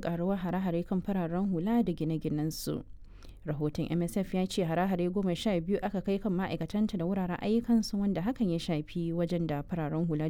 karuwar hare-hare kan fararen hula da gine-ginensu. rahoton msf ya ce hare-hare goma sha biyu aka kai kan ma'aikatanta da wuraren ayyukansu wanda hakan ya shafi wajen da fararen hula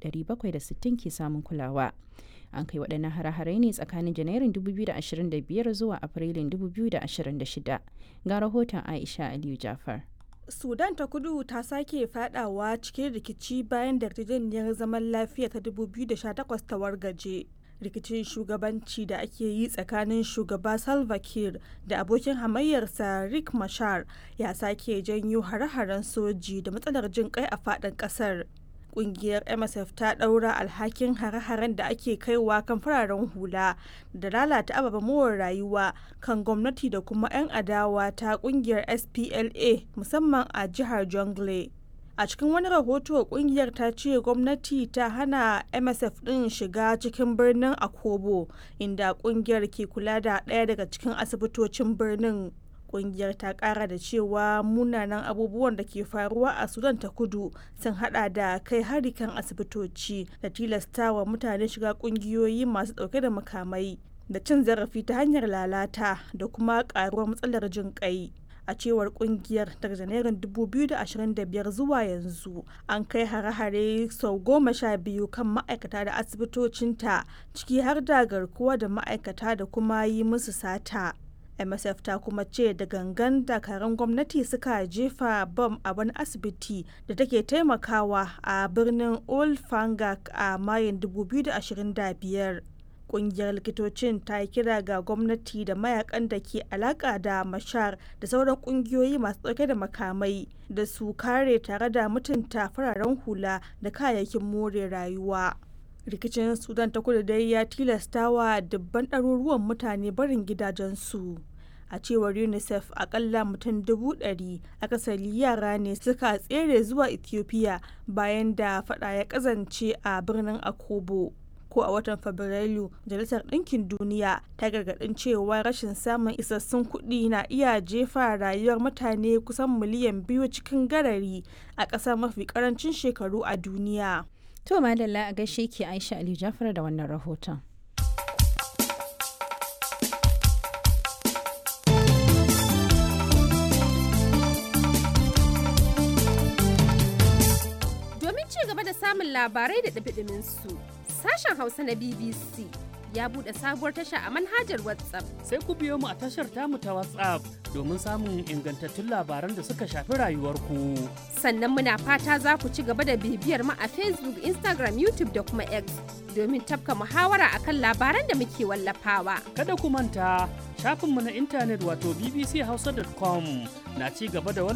760 ke samun kulawa an kai waɗannan hare-hare ne tsakanin janairun 2025 zuwa afrilun 2026 ga rahoton aisha aliyu jafar sudan ta kudu ta sake fadawa cikin rikici bayan da yarjejeniyar zaman lafiya ta 2018 ta wargaje rikicin shugabanci da ake yi tsakanin shugaba salva kiir da abokin hamayyarsa rick mashar ya sake janyo hare-haren soji da matsalar jin kai a fadin kasar kungiyar msf ta daura alhakin hare-haren da ake kaiwa kan fararen hula da lalata ababen more rayuwa kan gwamnati da kuma 'yan adawa ta kungiyar spla musamman a jihar jongle a cikin wani rahoto kungiyar ta ce gwamnati ta hana msf din shiga cikin birnin akobo inda kungiyar ke kula da ɗaya daga cikin asibitocin birnin kungiyar ta kara da cewa munanan abubuwan da ke faruwa a sudan ta kudu sun hada da kai hari kan asibitoci da tilastawa mutane shiga kungiyoyi masu dauke da makamai da cin zarafi ta hanyar lalata da kuma karuwar matsalar jin kai a cewar kungiyar daga janairun 2025 zuwa yanzu an kai hare-hare sau goma sha biyu kan ma'aikata da asibitocinta ciki har da garkuwa da ma'aikata da kuma yi musu sata msf ta kuma ce da gangan dakarun gwamnati suka jefa bam a wani asibiti da take taimakawa a birnin old fangak a mayin 2025 kungiyar likitocin ta yi kira ga gwamnati da mayakan da ke alaka da mashar da sauran kungiyoyi masu dauke da makamai da su kare tare da mutunta fararen hula da kayayyakin more rayuwa rikicin sudan ta kudu dai ya tilasta wa dubban ɗaruruwan mutane barin gidajensu a cewar unicef akalla mutum dubu ɗari akasari yara ne suka tsere zuwa ethiopia bayan da fada ya kazance a birnin akobo ko a watan fabrairu majalisar ɗinkin duniya ta gargaɗin cewa rashin samun isassun kuɗi na iya jefa rayuwar mutane kusan miliyan biyu cikin garari a ƙasa mafi ƙarancin shekaru a duniya To madalla a gaishe ke Aisha Ali Jafar da wannan rahoton. Domin ci gaba da samun labarai da ɗabiɗimin su, sashen Hausa na BBC ya buɗe sabuwar tasha a manhajar WhatsApp. Sai ku biyo mu a tashar tamu ta WhatsApp domin samun ingantattun labaran da suka shafi rayuwarku. Sannan muna fata za ku ci gaba da bibiyar mu a Facebook, Instagram, YouTube da kuma X domin tafka muhawara akan labaran da muke wallafawa. Kada ku manta shafinmu na intanet wato bbchausa.com na ci gaba da